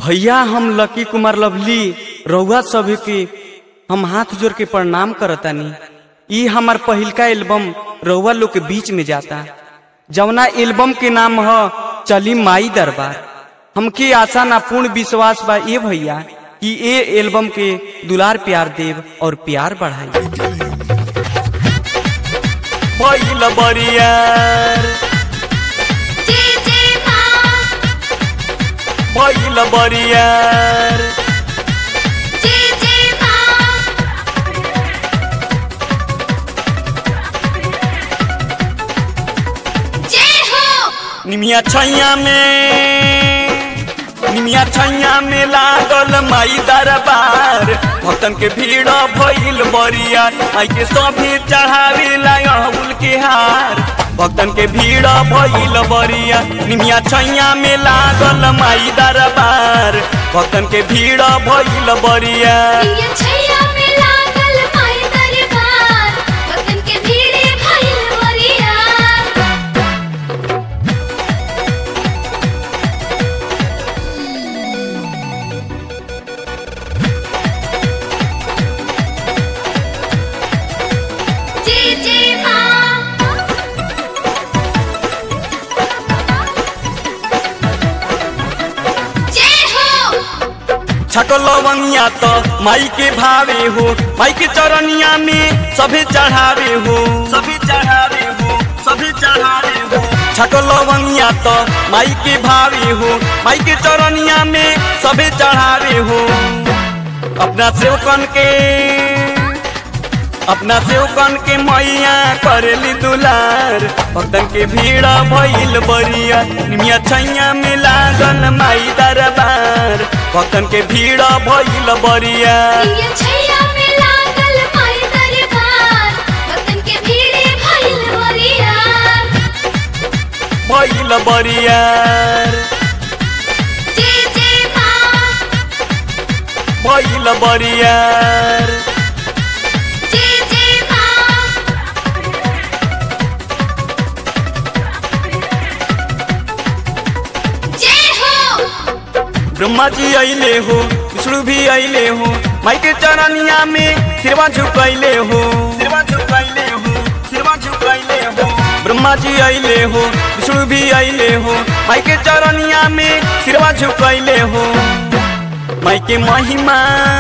भैया हम लकी कुमार लवली रउआ सभी के हम हाथ जोड़ के प्रणाम करतानी ई हमार पहिलका एल्बम रउआ लोग के बीच में जाता जवना एल्बम के नाम ह चली माई दरबार हमके आशा ना पूर्ण विश्वास बा ये भैया कि ए एल्बम के दुलार प्यार देव और प्यार बढ़ाई भइल बरियार जे जे माँ भइल बरियार जे जे माँ जय हो निमिया छैया में निमिया छैया में लागल माई दरबार भक्तन के भीड़ भइल बरिया माई के सभी चढ़ावे लाउल के हार भक्तन के भीड़ भइल बरिया निमिया छैया में लागल माई दरबार भक्तन के भीड़ भइल बरिया ये छैया में लागल माई दरबार भक्तन के भीड़े भइल वरिया जे जे माँ जय हो छको लवंगिया तो माई के भावे हो माई के चरनिया में सभी चढ़ावे हो सभी चढ़ावे हो सभी चढ़ावे हो छको लवंगिया तो माई के भावे हो माई के चरनिया में सभी चढ़ावे हो अपना सेवकन के अपना सेवकन के मैया करेली दुलार भक्तन के भीड़ भइल बरिया निमिया छैया में लागल माई दरबार भक्तन के भीड़ भइल बरिया ये छैया में लागल माई दरबार भक्तन के भीड़े भइल वरिया भइल बरियार जे जे माँ भइल बरियार जे जे माँ जय हो ब्रह्मा जी अइले हो विष्णु भी अइले हो माई के चरनिया में सिरवा झुकैले हो सिरवा झुकैले हो सिरवा झुकैले हो ब्रह्मा जी अइले हो विष्णु भी अइले हो माई के चरनिया में सिरवा झुकैले हो माई के महिमा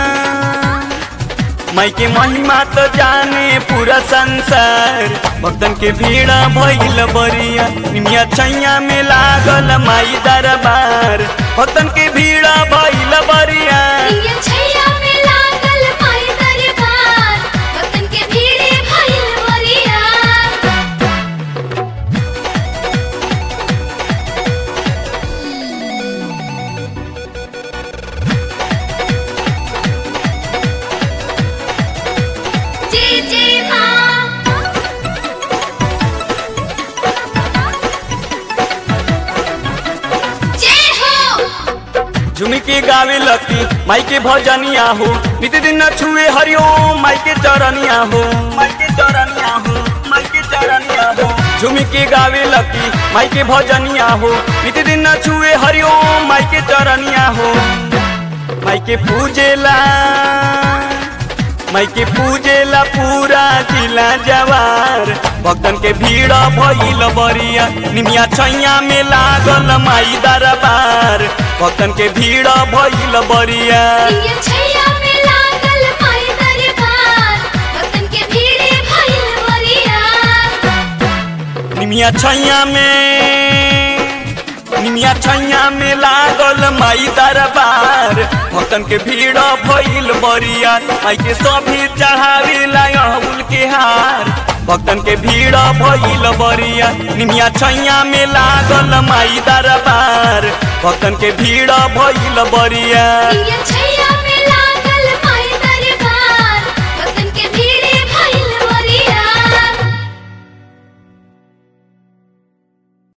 माई के महिमा तो जाने पूरा संसार भक्तन के भीड़ भइल बरिया निमिया छैया में लागल माई दरबार भक्तन के भीड़ भइल बरिया ये छैया में लागल माई दरबार भक्तन के भीड़े भइल वरिया जे जे माँ जय हो झुमी के गावे लती माई के भजनिया हो नित दिन न छुए हरिओम माई के चरनिया हो माई के चरनिया हो माई के चरनिया हो झुमी के गावे लती माई के भजनिया हो नित दिन न छुए हरिओम माई के चरनिया हो माई के पूजेला माई के पूजेला पूरा जिला जवार भक्तन के भीड़ भइल बरिया निमिया छैया में लागल माई दरबार भक्तन के भीड़ भइल बरिया ये छैया में लागल माई दरबार भक्तन के भीड़े भइल वरिया निमिया छैया में निमिया छैया में लागल माई दरबार भक्तन के भीड़ भइल बरिया माई के सभी चढ़ावे लाउल के हार भक्तन के भीड़ भइल बरिया निमिया छैया में लागल माई दरबार भक्तन के भीड़ भइल बरिया ये छैया में